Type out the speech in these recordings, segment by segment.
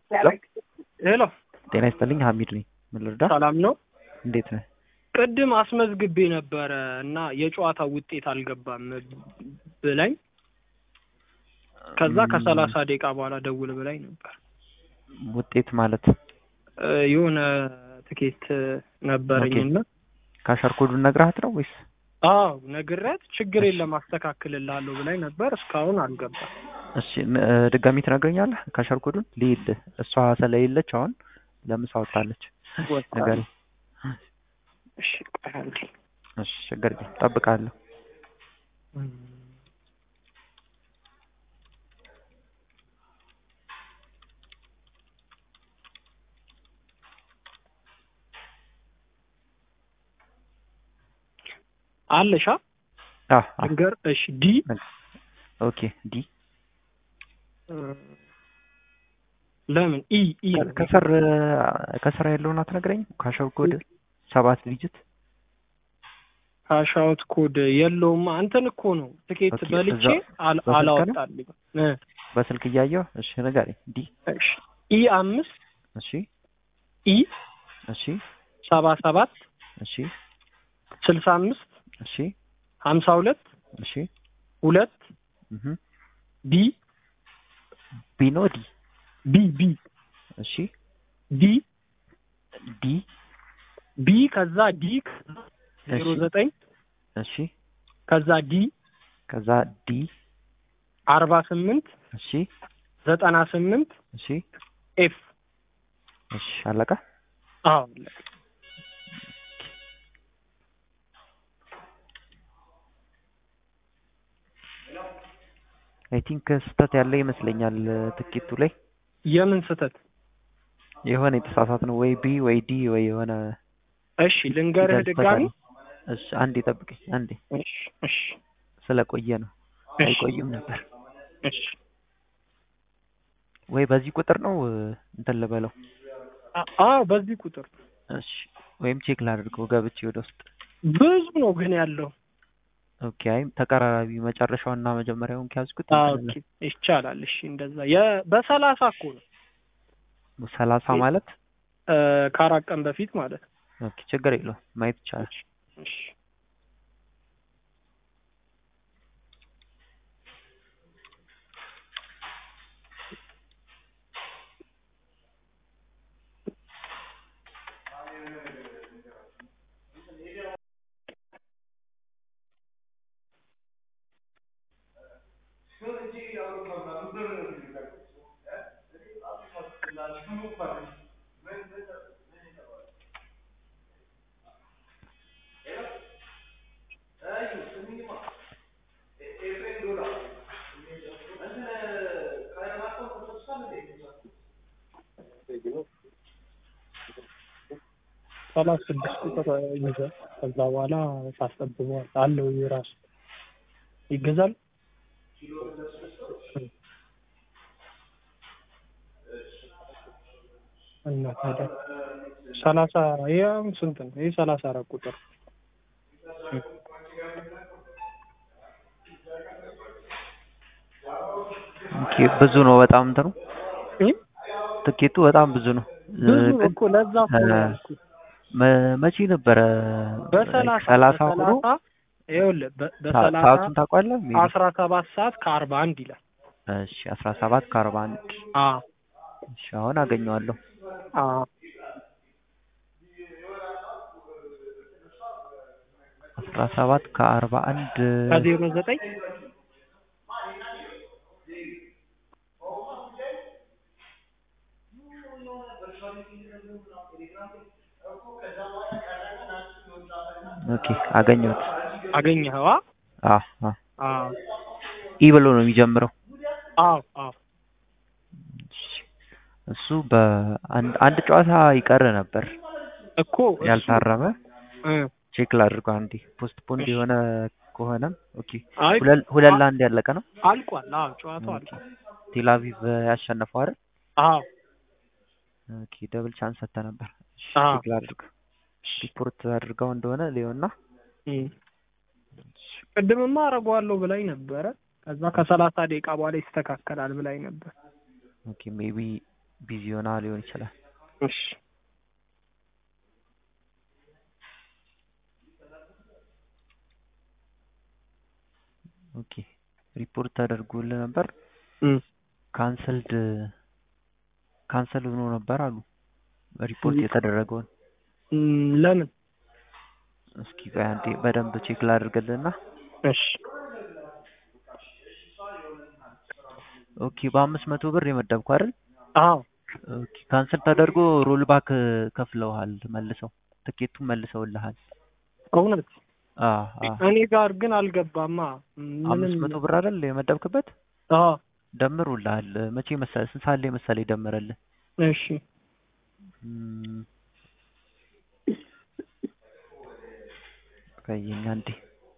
ሄሎ ጤና ይስጥልኝ ሀሚድ ነኝ። ምን ልርዳ? ሰላም ነው? እንዴት ነህ? ቅድም አስመዝግቤ ነበረ እና የጨዋታው ውጤት አልገባም ብላኝ ከዛ ከሰላሳ ደቂቃ በኋላ ደውል ብላኝ ነበር። ውጤት ማለት እ የሆነ ትኬት ነበረኝና ካሸር ኮዱን ነግረሃት ነው ወይስ? አዎ ነግሬያት ችግር የለም አስተካክልልሃለሁ ብላኝ ነበር። እስካሁን አልገባም። እሺ ን- እ ድጋሚ ትነግረኛለህ? ካሸር ኮዱን ልሂድ። እሷ ስለሌለች አሁን ለምሳ ወጣለች። ንገረኝ። እሺ ቆይ አንዴ። እሺ ችግር የለም እጠብቅሃለሁ። አለሻ አ አ ንገር። እሺ ዲ ኦኬ ዲ ለምን ኢ ኢ ነው። ከስር ከስር ያለውን አትነግረኝም? ካሸር ኮድ ሰባት ዲጂት ካሻውት ኮድ የለውም። አንተን እኮ ነው ትኬት ኦኬ፣ በልቼ እዛ አል- በስልክ ነው? አላወጣልኝ። እ በስልክ እያየሁ እሺ ንገረኝ። ዲ እሺ ኢ አምስት እሺ ኢ እሺ ሰባ ሰባት እሺ ስልሳ አምስት እሺ ሀምሳ ሁለት እሺ ሁለት እህ ቢ ቢ ነው ዲ ቢ ቢ እሺ ዲ ዲ ቢ ከዛ ዲ ዜሮ እሺ ዘጠኝ እሺ ከዛ ዲ ከዛ ዲ አርባ ስምንት እሺ ዘጠና ስምንት እሺ ኤፍ እሺ አለቀ። አዎ አይ ቲንክ ስህተት ያለ ይመስለኛል ትኬቱ ላይ የምን ስህተት? የሆነ የተሳሳት ነው ወይ ቢ ወይ ዲ ወይ የሆነ እሺ ልንገርህ ፊደል ድጋሚ። ስህተት አለ። እሺ አንዴ ጠብቀኝ አንዴ እሺ እሺ ስለቆየ ነው እሺ አይቆይም ነበር እሺ ወይ በዚህ ቁጥር ነው እንትን ልበለው አ- አዎ በዚህ ቁጥር እሺ ወይም ቼክ ላድርገው ገብቼ ወደ ውስጥ ብዙ ነው ግን ያለው። ኦኬ አይ ተቀራራቢ መጨረሻውና መጀመሪያውን ከያዝኩት አዎ እንትን ኦኬ ይቻላል። እሺ እንደዛ የ በሰላሳ እኮ ነው ነው። ሰላሳ ማለት እ ከአራት ቀን በፊት ማለት ነው። ኦኬ ችግር የለውም ማየት ይቻላል። እሺ ሰላሳ ስድስት ቁጥር ይዘህ ከዛ በኋላ ታስጠብበዋል አለው የራሱ ይገዛል። እና ታዲያ ሰላሳ ይሄ አሁን ስንት ነው? ይሄ ሰላሳ አራት ቁጥር ኦኬ ብዙ ነው በጣም እንትኑ እ? ትኬቱ በጣም ብዙ ነው እ፣ ብዙ ነው ግን እኮ ለዛ እኮ ነው እ፣ ያልኩት። መ- መቼ ነበረ በሰላሳ ሰላሳ ሆኖ በሰላሳ ይኸውልህ በ- ሰ- በሰላሳ ሰዓቱን ታውቃለህ? ሜቢ አስራ ሰባት ሰዓት ከአርባ አንድ ይላል። እሺ አስራ ሰባት ከአርባ አንድ አዎ እሺ አሁን አገኘዋለሁ። አዎ አስራ ሰባት ከአርባ አንድ ከዜሮ ዘጠኝ ኦኬ አገኘሁት። አገኘኸዋ? አ አ አዎ ኢ ብሎ ነው የሚጀምረው። አዎ አዎ እሺ፣ እሱ በአንድ አንድ ጨዋታ ይቀር ነበር እኮ እሱ ያልታረመ እ ቼክ ላድርገው አንዴ። ፖስት ፖንድ የሆነ ከሆነም ኦኬ አይ ሁለት ሁለት ለአንድ ያለቀ ነው። አልቋል። አዎ ጨዋታው ኦኬ አልቋል። ቴል አቪቭ ያሸነፈው አይደል? አዎ ኦኬ ደብል ቻንስ ሰጥተህ ነበር። እሺ አዎ ቼክ ላድርግ። ሪፖርት አድርገው እንደሆነ ሊሆንና እም። ቅድምማ አደርገዋለሁ ብላኝ ነበረ። ከዛ ከሰላሳ ደቂቃ በኋላ ይስተካከላል ብላኝ ነበር። ኦኬ ሜቢ ቢዚ ሆና ሊሆን ይችላል። እሺ ኦኬ ሪፖርት ተደርጎልህ ነበር እም፣ ካንሰልድ ካንሰል ሆኖ ነበር አሉ ሪፖርት የተደረገውን እም፣ ለምን? እስኪ ቆይ አንዴ በደንብ ቼክ ላድርግልህና እሺ ኦኬ በአምስት መቶ ብር የመደብኩ አይደል አዎ ኦኬ ካንሰል ተደርጎ ሮል ባክ ከፍለውሃል መልሰው ትኬቱን መልሰውልሃል እውነት አ አ እኔ ጋር ግን አልገባማ አምስት ምንም መቶ ብር አይደል የመደብክበት አዎ ደምሮልሃል መቼ መሰለህ ስንት ሰዓት ላይ መሰለህ የደመረልህ እሺ እም፣ ቆየኝ አንዴ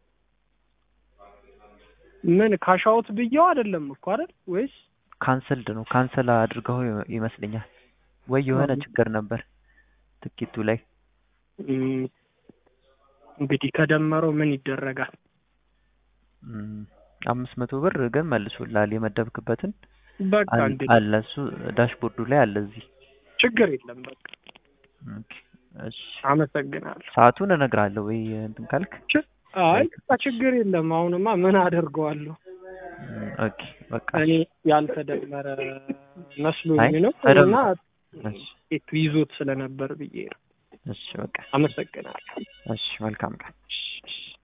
ምን ካሻውት ብየው አይደለም እኮ አይደል ወይስ ካንሰልድ ነው ካንሰል አድርገው ይመስለኛል ወይ የሆነ አዎ። ችግር ነበር ትኬቱ ላይ እም፣ እንግዲህ ከደመረው ምን ይደረጋል እም፣ አምስት መቶ ብር ግን መልሶልሃል የመደብክበትን በቃ አል- እንግዲህ አለ እሱ ዳሽቦርዱ ላይ አለ እዚህ ችግር የለም በቃ ኦኬ እሺ አመሰግናለሁ ሰዓቱን እነግርሃለሁ ወይ እንትን ካልክ ች- አይ በቃ ችግር የለም አሁንማ ምን አደርገዋለሁ እም፣ ኦኬ በቃ እኔ ያልተደመረ አይ መስሎኝ ነው ተደምሮ እና እሺ ቱ ይዞት ስለነበር ብዬ ነው እሺ በቃ አመሰግናለሁ እሺ መልካም ቀን እሺ፣ እሺ።